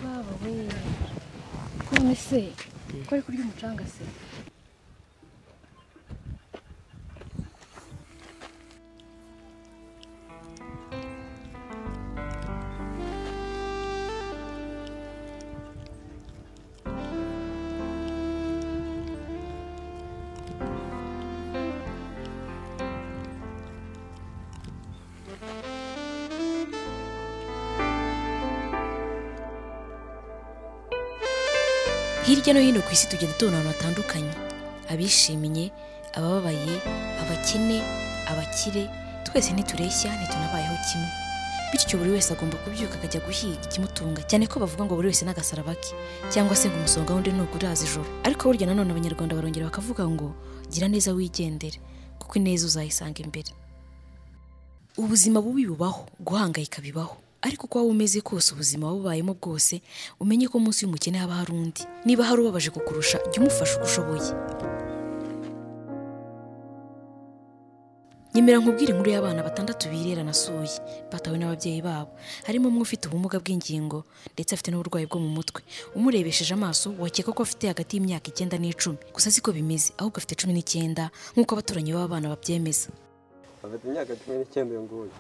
baba we ko none se ko ari kurya umucanga se hirya no hino ku isi tugenda tubona abantu batandukanye abishimiye abababaye abakene abakire twese ntitureshya ntitunabayeho kimwe bityo buri wese agomba kubyuka akajya guhiga ikimutunga cyane ko bavuga ngo buri wese n'agasaraba ke cyangwa se ngo umusonga wundi ntuguraza ijoro ariko burya nanone abanyarwanda barongera bakavuga ngo gira neza wigendere kuko ineza uzayisanga imbere ubuzima bubi bubaho guhangayika bibaho ariko uko waba umeze kose ubuzima waba ubayemo bwose umenye ko munsi y'umukene haba hari undi niba hari ubabaje kukurusha jya umufasha uko ushoboye nyemera nkubwire inkuru y'abana batandatu birera nasuye batawe n'ababyeyi babo harimo umwe ufite ubumuga bw'ingingo ndetse afite n'uburwayi bwo mu mutwe umurebesheje amaso wakeka ko afite hagati y'imyaka icyenda n'icumi gusa siko bimeze ahubwo afite cumi n'icyenda nk'uko abaturanyi b'aba bana babyemeza afite imyaka cumi n'icyenda uyu nguyu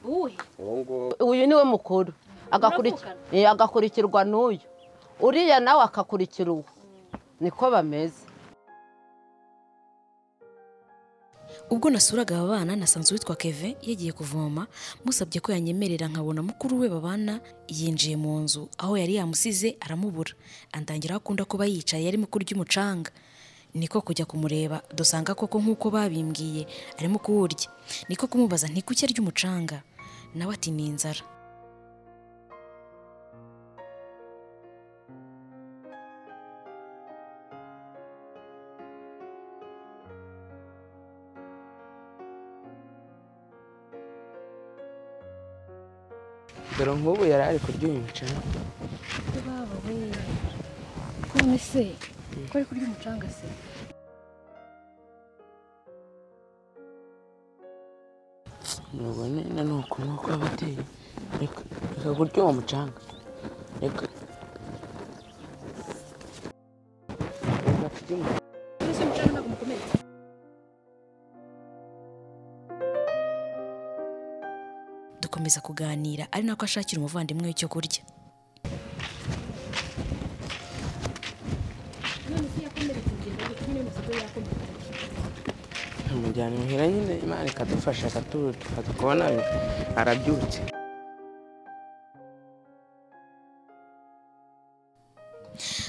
uwe uwo nguwo uyu ni we mukuru Agakuri- Eh, agakurikirwa n'uyu uriya nawe akakurikira uwo niko bameze ubwo nasuraga aba bana nasanze uwitwa keve yagiye kuvoma musabye ko yanyemerera nkabona mukuru we babana yinjiye mu nzu aho yari yamusize aramubura andangira aho akunda kuba yicaye arimo kurya umucanga niko kujya kumureba dusanga koko nk'uko babimbwiye arimo kuwurya niko kumubaza ntikuki arya umucanga nawe ati ni inzara dore nk'ubu yari ari kurya uyu mucanga ko baba we ko none se ko ari kurya umucanga se ntabwo nyine ni ukuntu ko abateye reka reka kurya uwo mucanga reka reka turye umucanga. mbese umucanga ntabwo umukomeretsa dukomeza kuganira ari nako ashakira umuvandimwe we icyo kurya none se yakomeretse ingendo ari kumwe n'umusego we yakomeretse amujyana imuhira nyine imana ikadufasha akaturu tukaza kubona arabyutse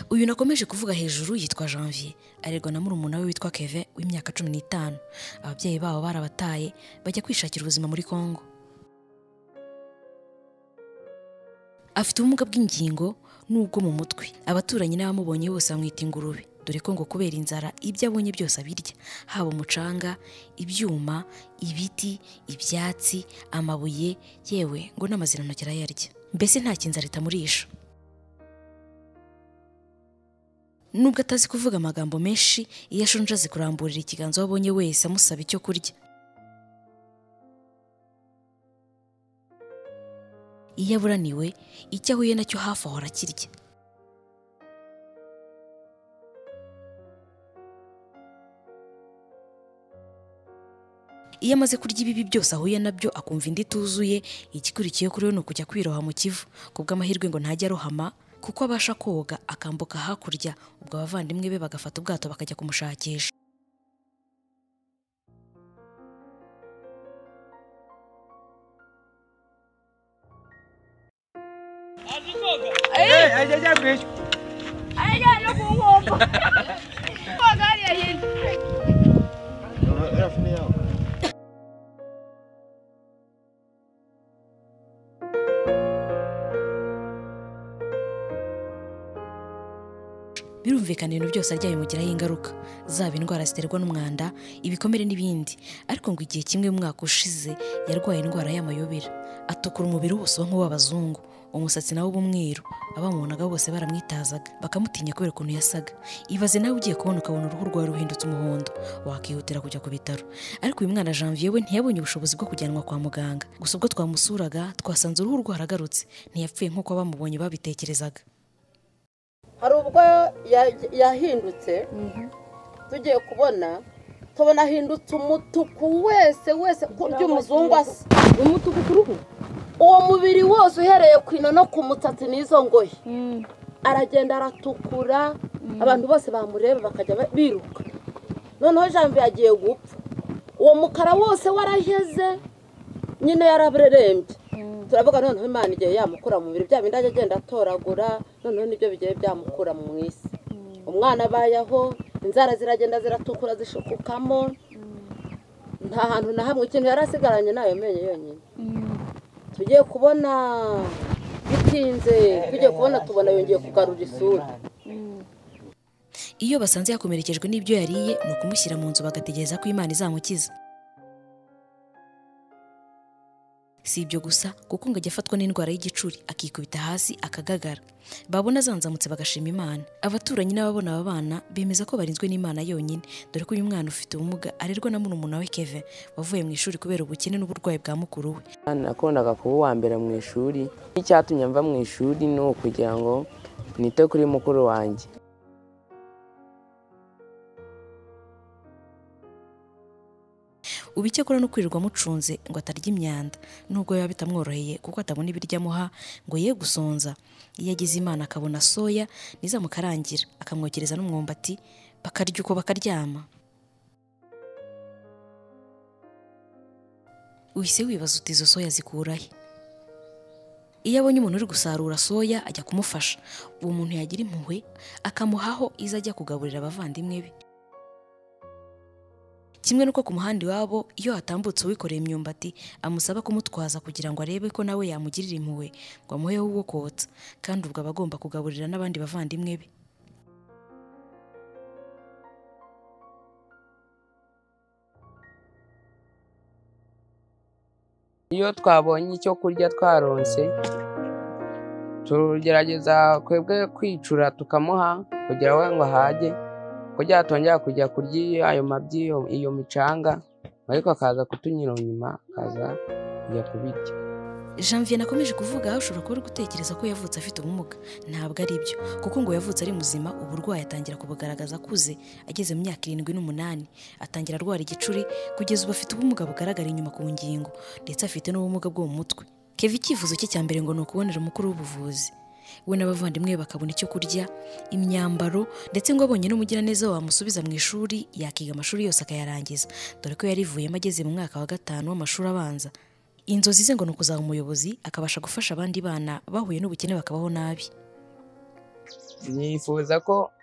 uyu nakomeje kuvuga hejuru yitwa janvier arerwa na murumuna we witwa keve w'imyaka cumi n'itanu ababyeyi babo barabataye bajya kwishakira ubuzima muri congo afite ubumuga bw'ingingo n'ubwo mu mutwe abaturanyi n'abamubonye bose bamwita ingurube dore ko ngo kubera inzara ibyo abonye byose abirya haba umucanga ibyuma ibiti ibyatsi amabuye yewe ngo n'amazirantoki arayarya mbese nta kinzara itamurisha nubwo atazi kuvuga amagambo menshi iyo ashonje azi kuramburira ikiganza uwo abonye wese amusaba icyo kurya iyo aburaniwe icyo ahuye nacyo hafi ahora akirya iyo amaze kurya ibibi byose ahuye nabyo akumva indi ituzuye igikurikiye kuri we ni ukujya kwiroha mu kivu ku bw'amahirwe ngo ntajya arohama kuko abasha koga akambuka hakurya ubwo abavandimwe be bagafata ubwato bakajya kumushakisha birumvikana ibintu byose arya bimugiraho ingaruka zaba indwara ziterwa n'umwanda ibikomere n'ibindi ariko ngo igihe kimwe mu mwaka ushize yarwaye indwara y'amayobera atukura umubiri wose uba nk'uw'abazungu umusatsi nawo uba umweru abamubonaga bose baramwitazaga bakamutinya kubera ukuntu yasaga ibaze nawe ugiye kubona ukabona uruhu rwawe ruhindutse umuhondo wakihutira kujya ku bitaro ariko uyu mwana janvier we ntiyabonye ubushobozi bwo kujyanwa kwa muganga gusa ubwo twamusuraga twasanze uruhu rwaragarutse ntiyapfuye nk'uko abamubonye babitekerezaga hari ubwo ya- yahindutse tugiye kubona tubona ahindutse umutuku wese wese ku by'umuzungu asa umutuku ku ruhu uwo mubiri wose uhereye ku ino no ku mutatsi n'izo ngoyi aragenda aratukura abantu bose bamureba bakajya ba- biruka noneho janvier agiye gupfa uwo mukara wose waraheze nyine yaraburerembye turavuga noneho imana igiye yamukura mu biro bya bindi ajya agenda atoragura noneho nibyo bigiye byamukura mu isi umwana abayeho inzara ziragenda ziratukura zishukukamo nta hantu na hamwe ikintu yari asigaranye ni ayo menyo yonyine tugiye kubona bitinze tugiye kubona tubona yongeye kugarura isura iyo basanze yakomerekejwe n'ibyo yariye ni ukumushyira mu nzu bagategereza ko imana izamukiza si ibyo gusa kuko ngo ajya afatwa n'indwara y'igicuri akikubita hasi akagagara babona azanzamutse bagashima imana abaturanyi n'ababona aba bana bemeza ko barinzwe n'imana yonyine dore ko uyu mwana ufite ubumuga arerwa na murumuna we keve wavuye mu ishuri kubera ubukene n'uburwayi bwa mukuru we nakundaga kuba uwa mbere mu ishuri n'icyatumye mva mu ishuri ni ukugira ngo nite kuri mukuru wanjye ubu icyo akora ni ukwirirwa amucunze ngo atarya imyanda nubwo biba bitamworoheye kuko atabona ibiryo amuha ngo ye gusonza iyo agize imana akabona soya ntizamukarangira akamwokereza n'umwumbati bakarya uko bakaryama uhise wibaza uti izo soya zikurahe iyo abonye umuntu uri gusarura soya ajya kumufasha uwo muntu yagira impuhwe akamuhaho izo ajya kugaburira abavandimwe be kimwe n'uko ku muhanda iwabo iyo hatambutse uwikoreye imyumbati amusaba kumutwaza kugira ngo arebe ko nawe yamugirira impuhwe ngo amuheho uwo kotsa kandi ubwo aba agomba kugaburira n'abandi bavandimwe be iyo twabonye icyo kurya twaronse tugerageza twebwe kwicura tukamuha kugira we ngo ahage kugira atongera kujya kurya iyo- ayo mabyi iyo- iyo micanga ariko akaza kutunyura inyuma akaza kujya kubirya janvier nakomeje kuvuga ushobora kuba uri gutekereza ko yavutse afite ubumuga ntabwo ari byo kuko ngo yavutse ari muzima uburwayi atangira kubugaragaza akuze ageze mu myaka irindwi n'umunani atangira arwara igicuri kugeza ubu afite ubumuga bugaragara inyuma ku ngingo ndetse afite n'ubumuga bwo mu mutwe keva icyifuzo cye cya mbere ngo ni ukubonera umukuru w'ubuvuzi we n'abavandimwe be bakabona icyo kurya imyambaro ndetse ngo abonye n'umugiraneza wamusubiza mu ishuri yakiga amashuri yose akayarangiza dore ko yarivuyemo ageze mu mwaka wa gatanu w'amashuri abanza inzozi ze ngo ni ukuzaba umuyobozi akabasha gufasha abandi bana bahuye n'ubukene bakabaho nabi nifuza ko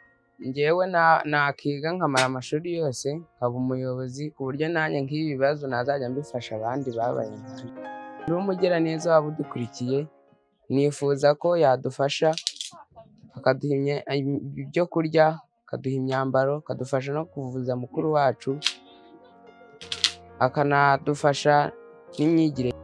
ngewe na- nakiga nkamara amashuri yose nkaba umuyobozi ku buryo nanjye nk'ibi bibazo nazajya mbifasha abandi babaye nkanje uri umugiraneza waba udukurikiye nifuza ko yadufasha akaduha imye- im- ibyo kurya akaduha imyambaro akadufasha no kuvuza mukuru wacu akanadufasha n'imyigire